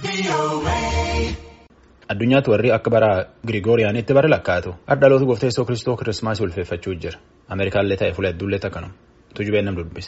Addunyaatti warri akka bara Girigooriyaanitti bara lakkaa'atu dhaloota gooftaa Yesuus Kiristoos Kiristimaasii ulfeeffachuu jira. Ameerikaallee ta'e fuula hedduullee takkanuma. Tujubeen nam dubbise.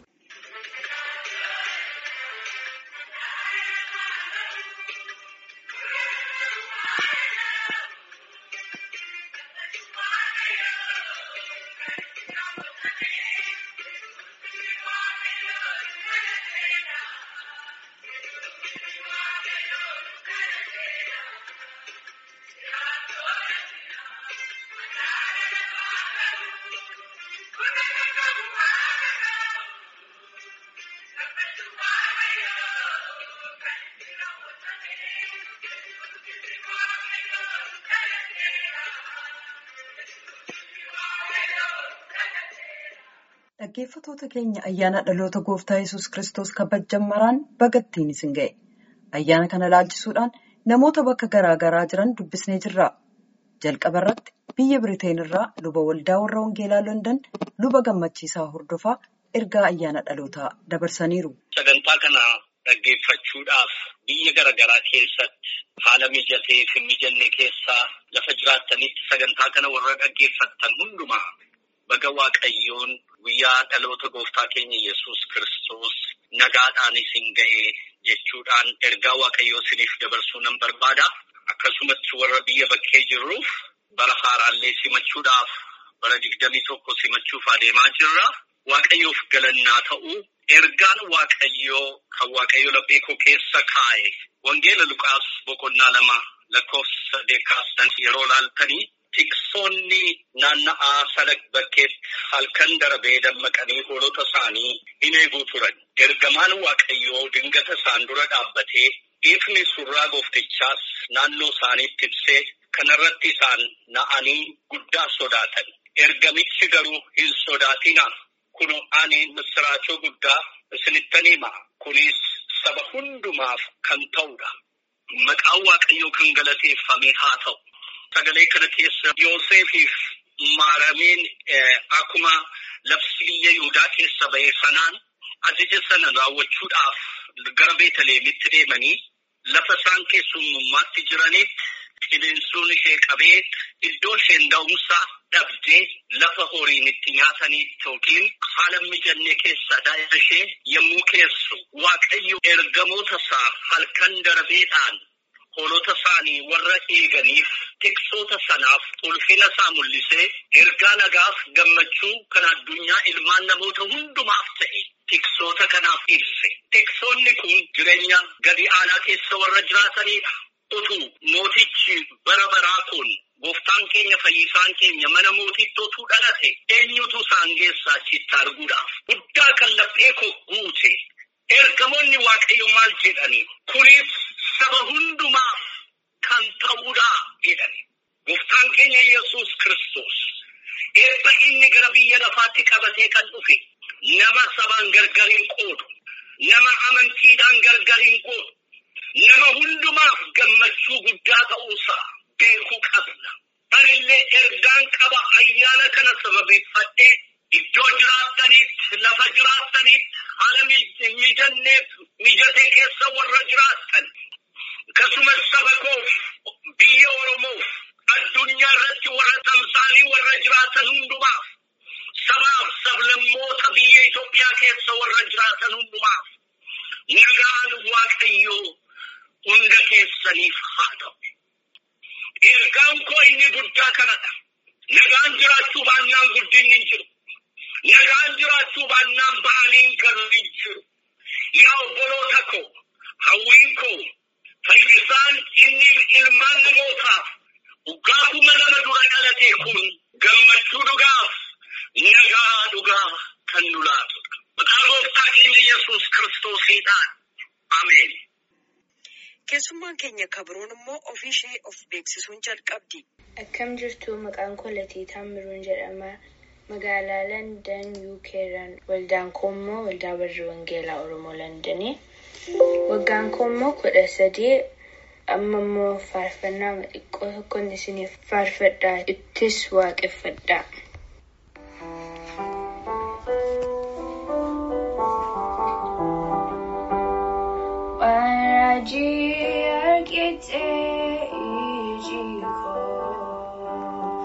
Dhaggeeffattoota keenya ayyaana dhaloota gooftaa yesus Kiristoos kabajan maraan bagattiin isin ga'e. Ayyaana kana laalchisuudhaan namoota bakka garaa garaa jiran dubbisnee jirra. Jalqaba irratti biyya Biriteen irraa luba waldaa warra Wangeelaa London luba gammachiisaa hordofaa ergaa ayyaana dhalootaa dabarsaniiru. Sagantaa kana dhaggeeffachuudhaaf biyya garaa garaa keessatti haala mijatee fi mijanne keessaa lafa jiraattanitti sagantaa kana warra dhaggeeffattan hundumaa. Baga Waaqayyoon guyyaa dhaloota gooftaa keenya yesus Kiristoos nagaadhaan isin ga'e jechuudhaan ergaa Waaqayyoo isiniif dabarsuu nan barbaada. Akkasumas warra biyya bakkee jirruuf bara haaraallee simachuudhaaf bara digdamii tokko simachuuf adeemaa jirra. Waaqayyoof galannaa ta'u ergaan Waaqayyoo kan Waaqayyoo laphee koo keessa kaa'e Wangeela Luqaas boqonnaa lama lakkoofsa saddeettaastan yeroo laaltanii. Tiksoonni naanna'aa sana bakkeetti halkan darbee dammaqanii hoolota isaanii hin eeguu turan. Ergamaan Waaqayyoo dingata isaan dura dhaabbatee ifni surraa gooftichaas naannoo isaaniitti ibsee kanarratti isaan na'anii guddaa sodaatan. Ergamichi garuu hin sodaatinaa. Kun ani misiraachoo guddaa isinittan hima. Kunis saba hundumaaf kan ta'udha. Maqaan Waaqayyoo kan galateeffame haa ta'u. Sagalee kana keessa Yoosefiif maarameen akkuma labsi biyya Yihudaa keessa ba'e sanaan ajaja sana raawwachuudhaaf gara Beetaleemitti deemanii lafa isaan keessummummaatti jiranitti qilleensuun ishee qabee iddoo isheen da'umsaa dhabdee lafa horiin itti nyaatanitti yookiin haala mijanne keessa daa'ima ishee yommuu keessu Waaqayyo ergamoota isaa halkan darbeedhaan. Hoolota isaanii warra eeganiif tiksoota sanaaf ulfina isaa mul'isee ergaa nagaaf gammachuu kan addunyaa ilmaan namoota hundumaaf ta'e tiksoota kanaaf ibse. Tiksoonni kun jireenya gadi aanaa keessa warra jiraatanidha. Utuu mootichi bara baraa kun gooftaan keenya fayyisaan keenya mana mootitti otuu dhalate eenyutu isaan geessaa achitti arguudhaaf guddaa kan laphee koo guute. Ergamoonni waaqayyo maal jedhani? Kunis saba hundumaaf kan ta'uudha jedhani. Gooftaan keenya yesus Kiristoos eebba inni gara biyya lafaatti qabatee kan dhufe nama sabaan gargar hin qoodu, nama amantiidhaan gargar hin qoodu, nama hundumaaf gammachuu guddaa ta'uusaa beekuu qabna. Anillee ergaan qaba ayyaana kana sababeeffadhee Iddoo jiraattanitti lafa jiraattanitti haala mijanneef mijatee keessa warra jiraattan akkasumas saba koof biyya Oromoof addunyaa irratti warra tamsaanii warra jiraatan hundumaaf sabaaf sablammoota biyya Itoophiyaa keessa warra jiraatan hundumaaf nagaan Waaqayyoo hunda keessaniif haa ta'u. Ergaan koo inni guddaa kanadha. Nagaan jiraachuu baannaan guddinni hin jiru. Nagaan jiraachuu baannaan ba'anii galuu hin jiru. Yaa obboloota koo, hawwiin koo, fayyisaan inni ilmaan namootaaf waggaa kuma lama dura dhalate kun gammachuu dhugaaf nagaa dhugaa kan nu laatudha. Maqaa gooftaa keenya Yesuus Kiristoosiidhaan. Ameen. Keessummaan keenya kabroon immoo ofii ishee of beeksisuun jalqabdi. Akkam jirtu maqaan koo Latiitaa Miruun jedhama. Magaalaa Landan UK irraan waldaan koo immoo waldaa warra Wangeelaa Oromoo Landanii. Waggaan koo immoo kudha sadii amma immoo faarfannaa xiqqoo tokkoon isiniif faarfadhaa ittis waaqeffadhaa. Raajii argitee iji koo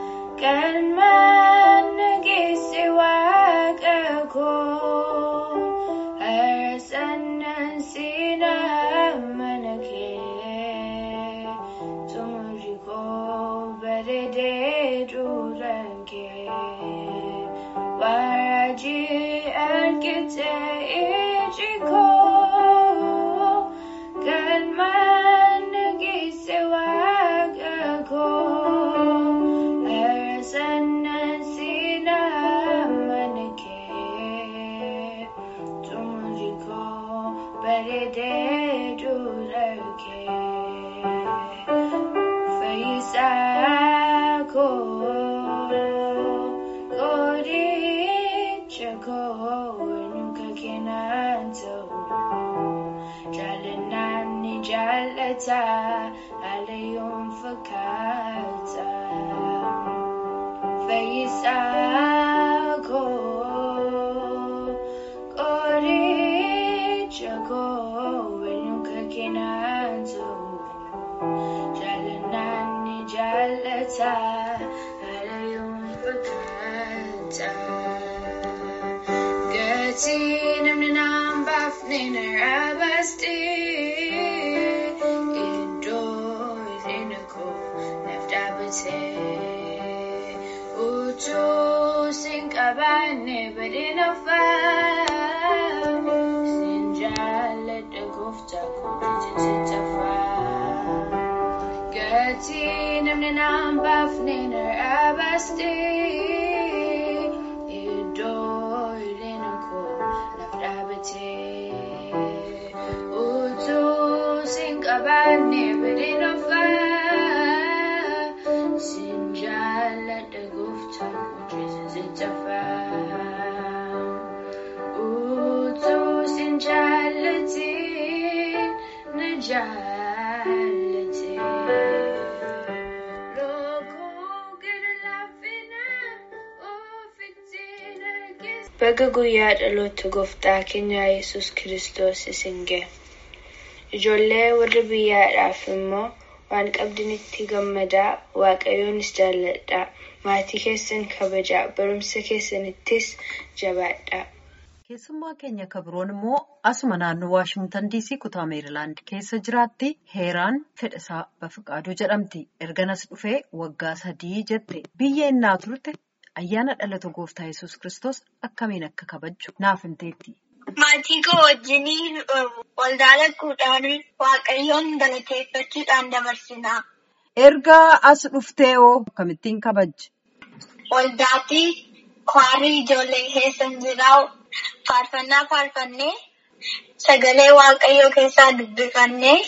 galmaan nageesse waaqa koo harsannan siinaa mana kee tumuri koo bareedee duuran kee waraji argitee iji koo galmaan nageesse waaqa koo harsannan siinaa mana kee tumuri koo bareedee duuran kee fayyisaa koo qoricha koo nuka keenan ta'u jaalannaan ni jaallata halayyoon fakkaata fayyisaa koo qoricha koo nuka keenan ta'u jaalannaan ni jaallata halayyoon fakkaata gatii namni naan baafne narraa baaste iddoo hir'ina koo naaf dhaabbate utuu sin qabaanne badeen hafaa sin jaalladha gooftaa koo jajjajjafaa gatii namni naan baafne narraa baaste iddoo hir'ina koo naaf dhaabbate utuu sin qabaanne badeen hafaa sin jaalladha gooftaa koo jajjajjafaa utuu sin jaallatiin na jaallate Baga guyyaa dhaloota gooftaa keenya Yesus Kiristoos isin gahe. Ijoollee warra biyyaadhaaf immoo waan qabdanitti gammadaa, waaqayyoonis jaalladhaa, maatii keessan kabajaa, barumsa keessanittis jabaadhaa. Keessummaa keenya kabiroon immoo asuma naannoo Waashingtan DC kutaa Meerilaand keessa jiraatti heeraan fedhasaa Bafiqaaduu jedhamti. Erganas dhufee waggaa sadii jette. Biyya innaa turte ayyaana dhalata gooftaa Yesus Kiristoos akkamiin akka kabajju naaf himteetti. Maatii koo wajjin waldaa dhaquudhaan waaqayyoon galateeffachuudhaan dabarsina. Erga as dhuftee hoo akkamittiin kabajji? Waldaatti kwaarii ijoollee keessan jiraa faarfannaa faarfannee sagalee waaqayyoo keessaa dubbifannee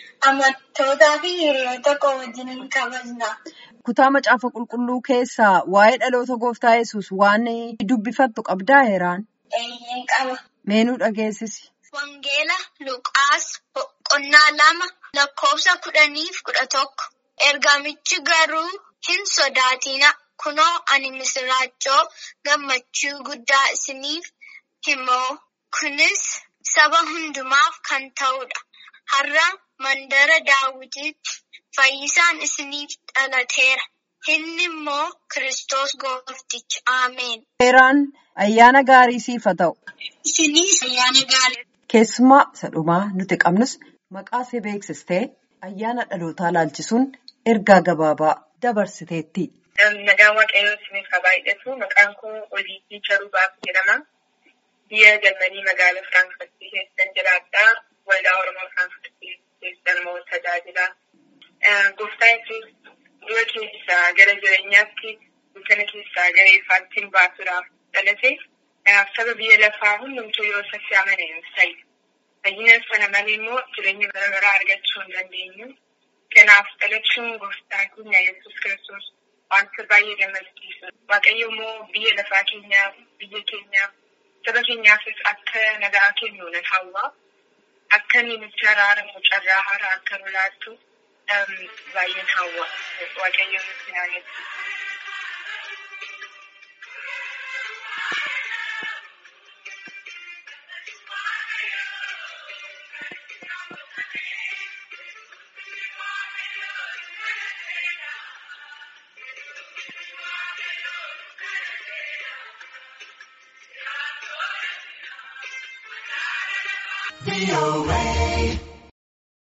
amantoota fi hiriyoota koo wajjin kabajna. Kutaa macaafa qulqulluu keessaa waa'ee dhaloota gooftaa Yesus waan dubbifattu qabdaa heeraan? Eeyyee qaba. Meenuu dhageessisi. Wangeela Luqaas boqonnaa lama lakkoofsa kudhaniif kudha tokko. Ergamichi garuu hin sodaatina. Kunoo ani misiraachoo gammachuu guddaa isiniif himoo. Kunis saba hundumaaf kan ta'udha. Har'a mandara daawwitiitti fayyisaan isiniif dhalateera. Inni immoo Kiristoos goofticha. Ameen. Heeraan ayyaana gaarii siif haa ta'u. Isiniis ayyaana gaarii. Keessumaa isa dhumaa nuti qabnus maqaa see beeksistee ayyaana dhalootaa laalchisuun ergaa gabaabaa dabarsiteetti. Nagaan waaqayyoo isiniif haa baay'atu. Maqaan koo Oliitii Charubaaf jedhama. Biyya Jarmanii magaalaa Firaankifartii keessan jiraadha. Waldaa Oromoo Firaankifartii keessan immoo tajaajila. Gooftaan Yesuus du'a keessaa gara jireenyaatti dukkana keessaa gara ifaatti baasuudhaaf dhalate. Saba biyya lafaa hundumtuu yoo isatti amane hin ta'i. Fayyina sana malee immoo jireenya gara garaa argachuu hin dandeenyu. Kanaaf dhalachuun gooftaa keenya Yesuus Kiristoos wanta baay'ee gammachiisu. Waaqayyo immoo biyya lafaa keenyaaf, biyya keenyaaf, saba keenyaafis akka nagaa kennu nan hawwa. Akka inni nutti araaramu carraa haaraa akka nu laattu baay'een hawwa. Waaqayyo nutti haa eebbisu. VOA.